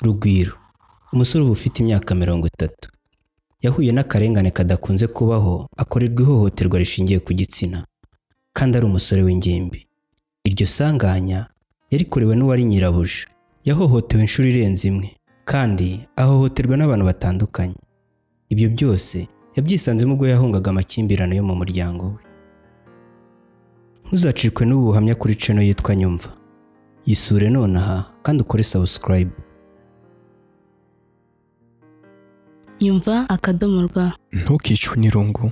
rugwiro umusore uba ufite imyaka mirongo itatu yahuye n'akarengane kadakunze kubaho akorerwa ihohoterwa rishingiye ku gitsina kandi ari umusore w'ingimbi iryo sanganya yarikorewe n'uwari nyirabuja yahohotewe inshuro irenze imwe kandi ahohoterwa n'abantu batandukanye ibyo byose yabyisanzemo ubwo yahungaga amakimbirane yo mu muryango we ntuzacikwe n'ubu buhamya kuri cano yitwa nyumva yisure nonaha kandi ukore subscribe nyumva akadomo rwa ntukicwe n'irungu